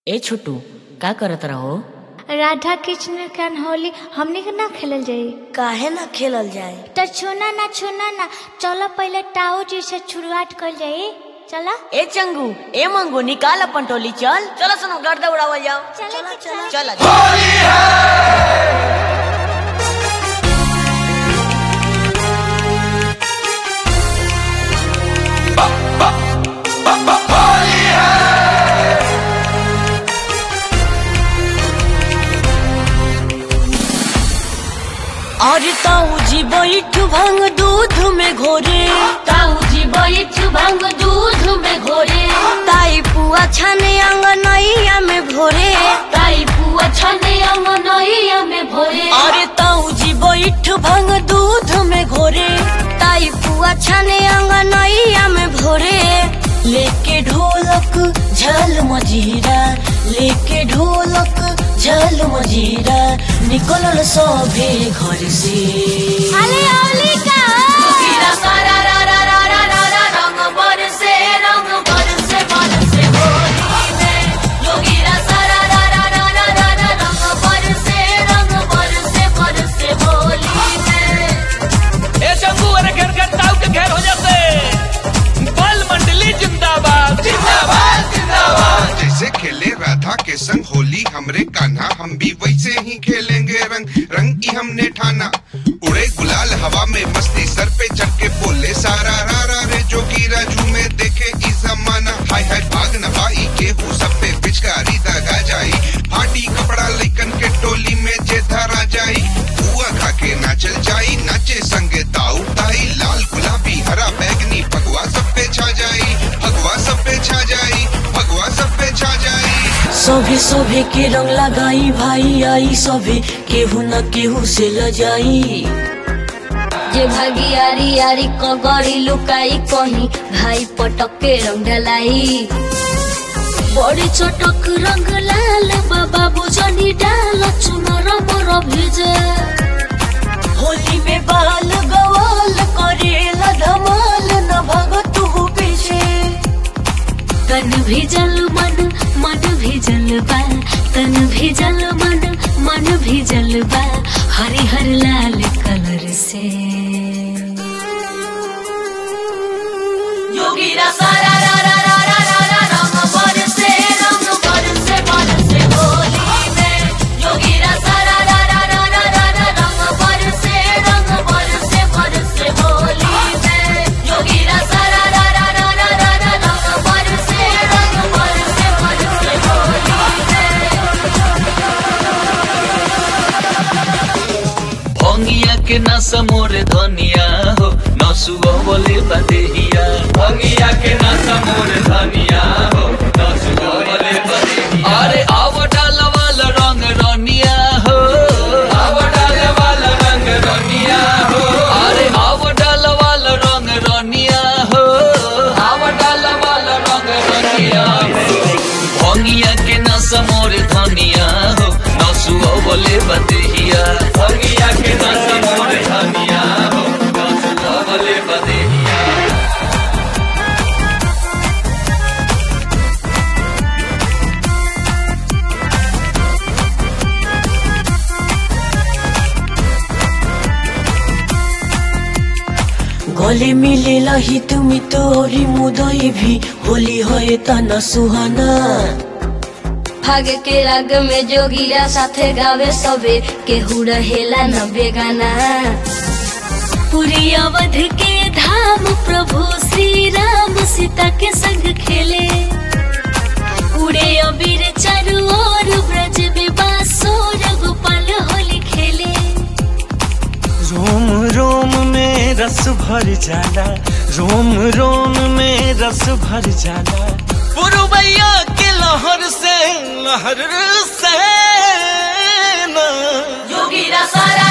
ए छोटू का करत रहो राधा कृष्ण के होली हमने के ना खेलल जाई काहे ना खेलल जाए तो छूना ना छूना ना चलो पहले टाऊ जी से शुरुआत कर जाई चला ए चंगू ए मंगू निकाल अपन टोली चल चलो सुनो गर्दा उड़ावल जाओ चला चला चल अरे ताऊ जी बैठ भांग दूध में घोरे ताऊ जी बैठ भांग दूध में घोरे ताई पुआ छाने अंगनैया में भोरे ताई पुआ छने अंगनैया में भोरे अरे ताऊ जी बैठ भांग दूध में घोरे ताई पुआ छाने अंगनैया में भोरे लेके ढोलक झल मजीरा लेके ढोलक झल मजीरा निकलल सभे घर से अरे औली का गिरा सारा रा रा रा रा रा रा रंग बरसे रंग बरसे बरसे होली में योगीरा सारा रा रा रा रा रा रा रंग बरसे रंग बरसे बरसे होली में ए शंभू अरे घेर घेर ताऊ के घेर हो जाते बल मंडली जिंदाबाद जिंदाबाद जिंदाबाद जैसे खेले राधा के संग होली हमरे कान्हा हम भी वैसे ही खेलेंगे रंग रंग की हमने ठाना उड़े गुलाल हवा में मस्ती सर पे चढ़ के बोले सारा रा रा रे जो की राजू में देखे ई जमाना हाय हाय भाग न पाई के हो सब पे पिचकारी दगा जाई फाटी कपड़ा लेकन के टोली में जे धरा जाई बुआ खा के नाचल जाई नाचे संगे ताऊ ताई लाल गुलाबी हरा बैगनी भगवा सब पे छा जाई भगवा सब पे छा जाई भगवा सब पे छा जाई सभे सभे के रंग लगाई भाई आई सभे केहू न केहू से लजाई जे भागी आरी आरी कगड़ी लुकाई कहीं भाई पटक के रंग ढलाई बड़ी चटक रंग लाल बाबा बुझनी डाल चुनर मोर भिजे होली में बाल गवाल करेला धमाल न भगत हु पीछे तन भिजल मन मन भिजल बा तन भिजल मन मन भिजल बा हरिहर लाल कलर से योगीरा सारा रा रा रा रा रा रा रंग बरसे रंग बरसे बरसे होली में योगीरा सारा रा रा रा रा रा रा रंग बरसे रंग बरसे बरसे होली में योगीरा सारा रा रा रा रा रा रा रंग बरसे रंग बरसे बरसे होली में भंगिया के नशा मोरे धनिया हो नसुआ बोले बदेहिया भंगिया के नशा मोरे धनिया हो नसुआ बोले बदेहिया अरे आव डाल वाला रंग रनिया हो आव डाल वाला रंग रनिया हो अरे आव डाल वाला रंग रनिया हो आव डाल वाला रंग रनिया हो भंगिया के नशा मोरे धनिया हो नसुआ बोले बदेहिया भंगिया के नशा मोरे धनिया हो नसुआ बोले बदेहिया गले मिले लही तुमी तोरी मुदई भी होली होए तना सुहाना भाग के राग में जोगिया साथे गावे सबे केहू रहेला न बेगाना पूरी अवध के धाम प्रभु श्री राम सीता के संग खेले उड़े अबीर चारू ओर ब्रज में बांसुर गोपाल होली खेले रोम रोम में रस भर जाला रोम रोम में रस भर जाला पुरबैया के लहर से लहर से ना योगीरा सारा